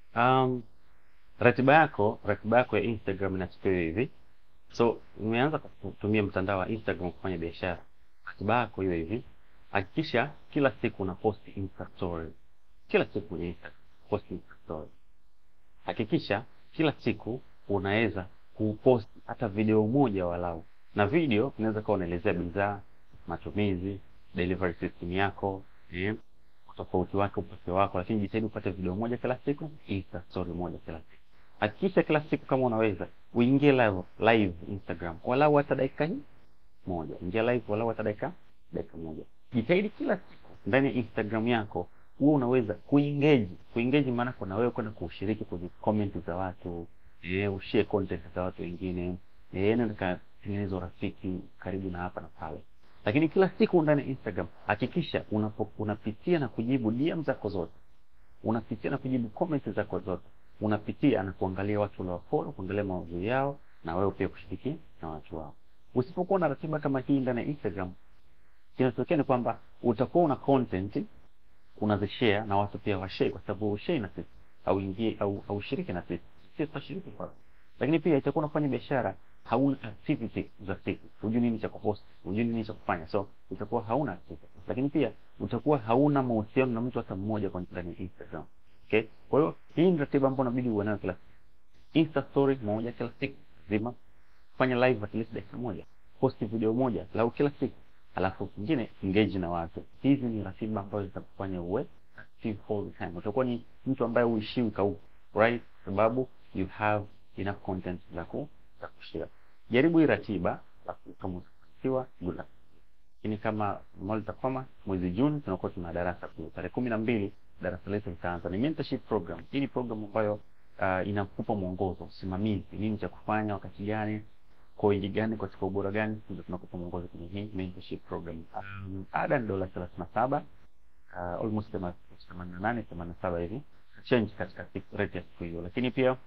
Um, ratiba yako ratiba yako ya Instagram inachukuliwa hivi. So umeanza kutumia mtandao wa Instagram kufanya biashara, ratiba yako iwe hivi. Hakikisha kila siku una post Insta story, kila siku kwenye Instagram post Insta story. Hakikisha kila siku unaweza kupost hata video moja walau, na video inaweza kuwa unaelezea bidhaa, matumizi, delivery system yako eh, utofauti wake, upekee wako, lakini jitahidi upate video moja kila siku, Insta story moja kila siku. Hakikisha kila siku kama unaweza uingie live, live Instagram walau hata dakika hii moja, ingia live walau hata dakika dakika moja. Jitahidi kila siku ndani ya Instagram yako huwa unaweza kuengage. Kuengage maana kuna wewe kwenda kushiriki kwenye comment za watu eh, ushare content za watu wengine eh, nenda katengeneza urafiki karibu na hapa na pale. Lakini kila siku ndani ya Instagram hakikisha unapo, unapitia na kujibu DM zako zote, unapitia na kujibu comments zako zote, unapitia na kuangalia watu waliofollow, kuangalia maudhui yao na wewe pia kushiriki na watu wao. Usipokuwa na ratiba kama hii ndani ya Instagram, kinachotokea ni kwamba utakuwa una content unazishare na watu pia washare, kwa sababu ushare na sisi au ingie au au shiriki na sisi, sisi tutashiriki kwa. Lakini pia itakuwa unafanya biashara hauna activity za siku, hujui nini cha kupost, hujui nini cha kufanya, so utakuwa hauna activity. Lakini pia utakuwa hauna mahusiano na mtu hata mmoja kwa ndani ya Instagram. Okay, kwa hiyo hii ni ratiba ambayo inabidi uwe nayo kila siku. Insta story moja kila siku zima, fanya live at least dakika moja, post video moja lau kila siku alafu kingine engage na watu. Hizi ni ratiba ambazo zitakufanya uwe active all the time. Utakuwa ni mtu ambaye uishiwi kauku, right? Sababu you have enough content za ku za kushare. Jaribu hii ratiba, alafu kama utafanikiwa good luck. Lakini kama Malta Koma, mwezi Juni tunakuwa tuna darasa kuu tarehe kumi na mbili darasa letu litaanza. Ni mentorship program. Hii ni program ambayo uh, inakupa mwongozo, usimamizi, nini cha kufanya wakati gani koiji gani katika ubora gani, ndio tunakupa mwongozo kwenye hii mentorship program. Um, ada ni dola thelathini na saba uh, almost themanini na nane themanini na saba hivi change katika rate ya siku hiyo, lakini pia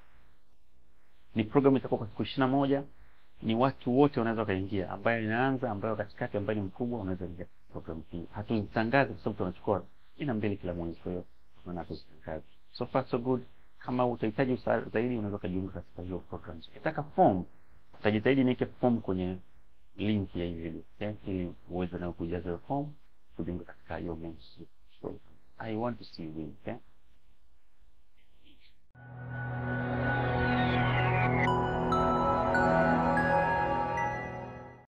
ni program itakuwa kwa siku ishirini na moja. Ni watu wote wanaweza wakaingia, ambaye inaanza, ambaye katikati, ambaye ni mkubwa, unaweza ingia program hii. Hatuzitangazi kwa sababu tunachukua ina mbili kila mwezi, kwa hiyo tunaona tuzitangaze. So far so good. Kama utahitaji usaada zaidi, unaweza ukajiunga katika hiyo program. Ukitaka form utajitahidi niweke form kwenye link ya hii video okay? ili uweze na kujaza hiyo form kujiunga katika hiyo mentorship. So, I want to see you okay?